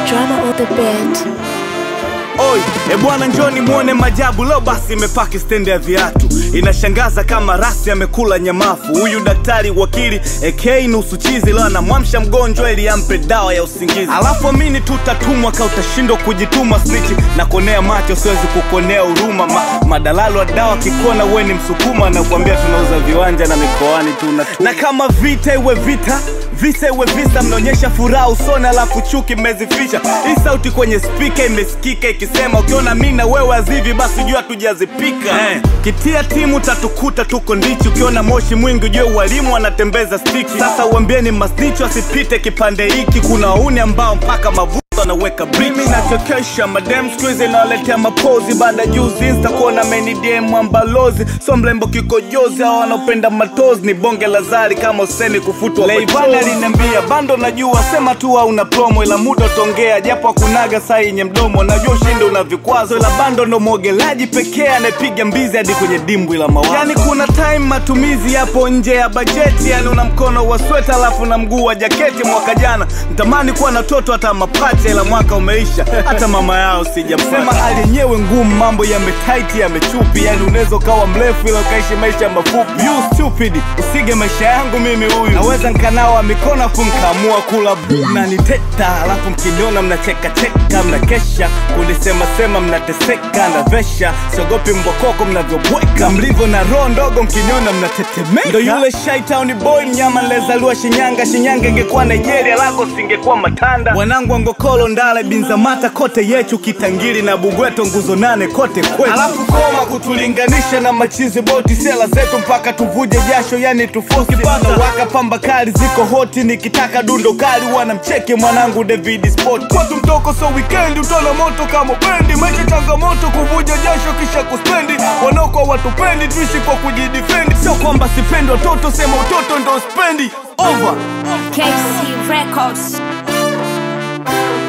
drama on the beat. Oi, e bwana njoni muone majabu leo basi imepaki stendi ya viatu inashangaza kama rasi amekula nyamafu huyu daktari wakili AK nusu chizi leo anamwamsha mgonjwa ili ampe dawa ya usingizi alafu amini tutatumwa ka utashindwa kujituma snichi na konea macho siwezi kukonea huruma Ma, madalalo wa dawa kikona we ni msukuma na kuambia tunauza viwanja na mikoani tunatuma na kama vita iwe vita visa iwe visa mnaonyesha furaha usoni alafu chuki mmezifisha hii sauti kwenye spika imesikika ikisema ukiona mi na wewe azivi basi jua tujazipika eh. kitia timu tatukuta tuko ndichi ukiona moshi mwingi ujue walimu wanatembeza stiki sasa uambieni masnicho asipite kipande hiki kuna wauni ambao mpaka mavu anaweka mimi nachokesha madem skuizi nawaletea mapozi baada juzi insta kuona menidm ambalozi so mlembo kikojozi au wanaopenda matozi ni bonge la zari kama useni kufutwa leivani aliniambia bando najua sema tu au una promo ila muda utaongea japo akunaga saa yenye mdomo najua ushindi una vikwazo ila bando ndo mwogelaji pekee anayepiga mbizi hadi kwenye dimbwi la mawazo yani kuna time matumizi yapo nje ya bajeti yani una mkono wa sweta alafu na mguu wa jaketi mwaka jana mtamani kuwa na toto hata mapacha ila mwaka umeisha hata mama yao sijamsema hali yenyewe ngumu mambo yametaiti yamechupi yani unaweza ukawa mrefu ila ukaishi maisha mafupi you stupid usige maisha yangu mimi huyu naweza nkanawa mikono afu mkaamua kula bu na niteta alafu mkiniona mnachekacheka mnakesha kulisemasema mnateseka na vesha siogopi mbokoko mnavyobweka mlivyo na roho ndogo mkiniona mnatetemeka ndo yule shaitown boy mnyama nilezaliwa shinyanga shinyanga ingekuwa nigeria lako singekuwa matanda wanangu angokolo ndale binzamata kote yechu kitangiri na bugweto nguzo nane kote kwetu alafu koma kutulinganisha na machizi boti sela zetu mpaka tuvuje jasho yani tufosi bana waka pamba kali ziko hoti nikitaka dundo kali wanamcheke mwanangu david sport watu mtoko so weekend utona moto kama bendi maisha changamoto kuvuja jasho kisha kuspendi wanaokwa watupendi tuishi kwa kujidifendi sio kwamba sipendi watoto sema utoto ndo spendi over KC Records.